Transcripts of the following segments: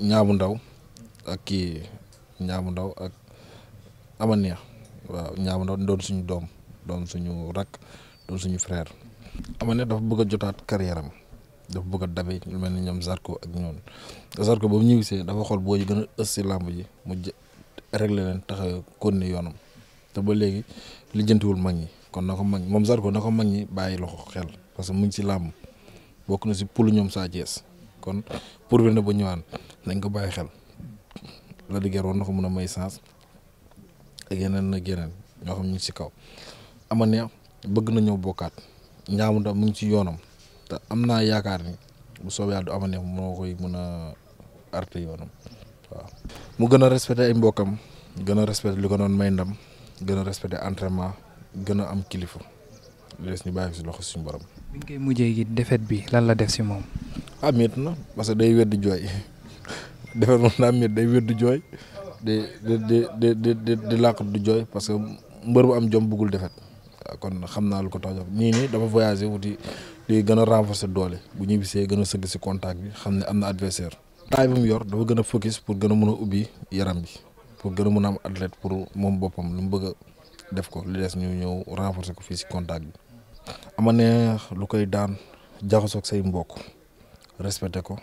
ñaabu ndaw ak kii ñaabu ndaw ak ama neex waaw ñaabu ndaw doon suñu doom doon suñu rak doon suñu frère ama neex dafa bëgg a jotaat carrière am dafa bëgg a dabe ñu mel ni ñoom Zarko ak ñoom Zarko ba mu ñibbisee dafa xool boo yi gën a ës si làmb ji mu réglé leen tax continuer yoonam te ba léegi lijjantiwul mag ñi kon na ko mag moom Zarko na ko mag ñi bàyyi loxo xel parce que mu ngi si làmb bokk na si pulu ñoom Sa Thiès kon pour bi ne ba ñëwaan nañ ko bàyyi xel la di war na ko mën a may sens ak yeneen ak yeneen ñoo xam ñu ngi si kaw ama neex bëgg na ñëw bokkaat ñaamu ndax mu ngi ci yoonam te am naa yaakaar ni bu soobee yàlla du ama neex moo koy mën a arte yoonam waaw mu gën a respecté ay mbokkam gën a respecté li ko doon may ndam gën a respecté entraînement gën a am kilifa li des ñu bàyyi si loxo suñu borom. bi ñu koy mujjee gi defet bi lan la def si moom. ah métti na parce que day weddi jooy defet moom naa métti day weddi jooy di di di di di di làqat du jooy parce que mbër bu am jom bëggul defet waaw kon xam naa lu ko tax nii nii dafa voyagé wuti di gën a renforcer doole bu ñu bisee gën a sëgg si contact bi xam ne am na adversaire taay bi mu yor dafa gën a focus pour gën a mën a ubbi yaram bi pour gën a mën a am athlète pour moom boppam lu mu bëgg a def ko li des ñu ñëw renforcer ko fii si contact bi ama neex lu koy daan jaxasoo ak say mbokk respecté ko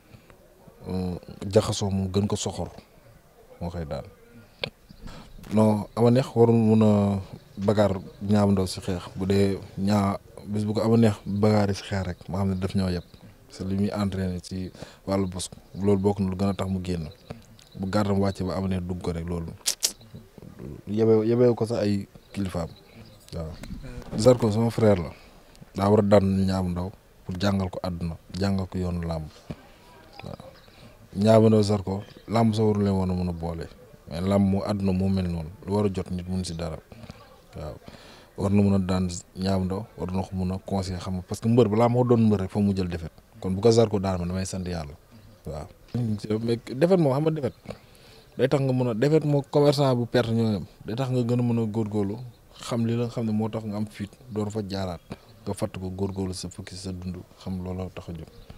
jaxasoo mu gën ko soxor moo koy daan non ama neex warul mun a bagaar ñaabu ndaw si xeex bu dee ñaa bis bu ko ama neex bagaar yi si xeex rek ma xam ne daf ñoo yeb parce que li muy entraîné ci wàllu bos loolu bokk na lu gën a tax mu génn bu gàrdam wàcce ba ama neex dugg ko rek loolu yebee yebee ko sax ay kilifaam waaw Zarko sama frère la daa war a daan ñaabu ndaw pour jàngal ko àdduna jàngal ko yoonu làmb waaw ñaabu ndaw Zarko làmb sa waru leen woon a mën a boole mais làmb mu àdduna moo mel noonu lu war a jot nit mun si dara waaw war na mën a daan ñaabu ndaw war na ko mën a conseiller xam nga parce que mbër balaa moo doon mbër rek fa mu jël defet kon bu ko Zarko daan ma damay sant yàlla waaw. mais defet moo xam nga defet day tax nga mën a defet moo commerçant bu perte ñoo day tax nga gën a mën a góorgóorlu xam li la xam ne moo tax nga am fit door fa jaaraat nga fàtt ko góorgóorlu sa fukki sa dund xam looloo tax a jóg